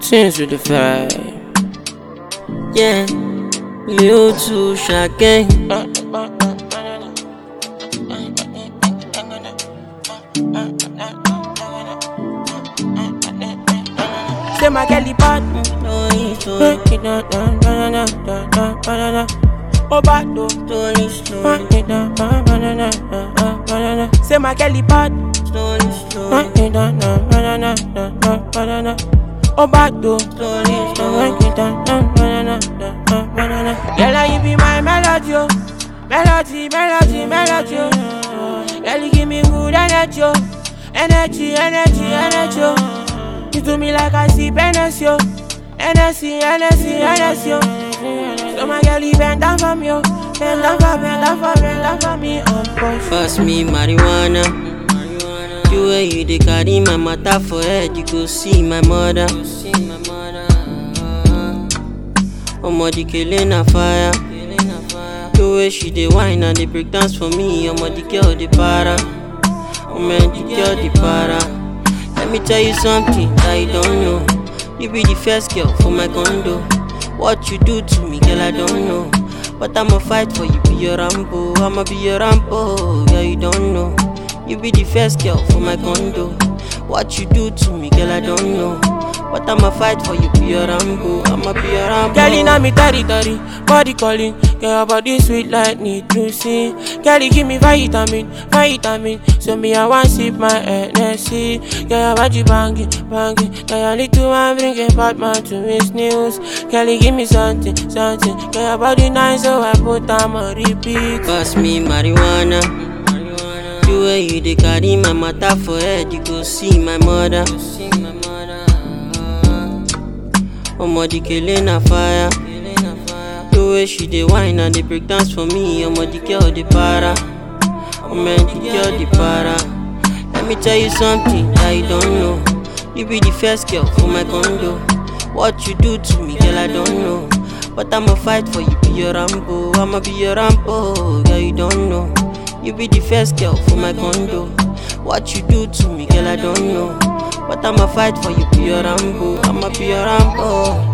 Tunes with the vibe. Yeah, Lil to Shaggy. Say my Kelly pot. Slowly, slowly, Oh, bad though. slowly, slowly, Say my Kelly pot. slowly, slowly, Oh, bad though. slowly, slowly. Girl, you be my melody, oh. melody, melody, melody. oh. Girl, you give me good energy, oh. energy, energy, energy. oh. You do me like I see Hennessy, oh. Hennessy, Hennessy, Hennessy. oh. So my girl, you bend down for me, oh. bend down for, bend down for, bend down for me, oh boy. Pass me marijuana. The way you dey carry my matter for head, you go see my mother. Omo the kele na fire. The way she dey whine and dey break dance for me, omo the girl dey para. Omo the girl dey para. Let me tell you something that you don't know. You be the first girl for my condo. What you do to me, girl, I don't know. But I'ma fight for you, be your Rambo. I'ma be your Rambo, yeah, you don't know. You be the first girl for my condo. What you do to me, girl, I don't know. But I'ma fight for you, be your Rambo. I'ma be your Rambo. Girl, in me territory, body calling. Girl, your body sweet like need to see. Girl, you give me vitamin, vitamin. So me, I want sip my Hennessy. Girl, your body banging, banging. Girl, your little one bring a bad man to his news. Girl, you give me something, something. Girl, your body nice, so I put time on repeat. Pass me marijuana. The way you dey carry my matter for head, you go see my mother. Omo the kele na fire. The way she dey whine and dey break dance for me, omo the girl dey para. Omo the girl dey para. Let me tell you something that you don't know. You be the first girl for my condo. What you do to me, girl, I don't know. But I'ma fight for you, be your Rambo. I'ma be your Rambo, girl, you don't know. You be the first girl for my condo. What you do to me, girl, I don't know. But I'ma fight for you, be your Rambo. I'ma be your Rambo.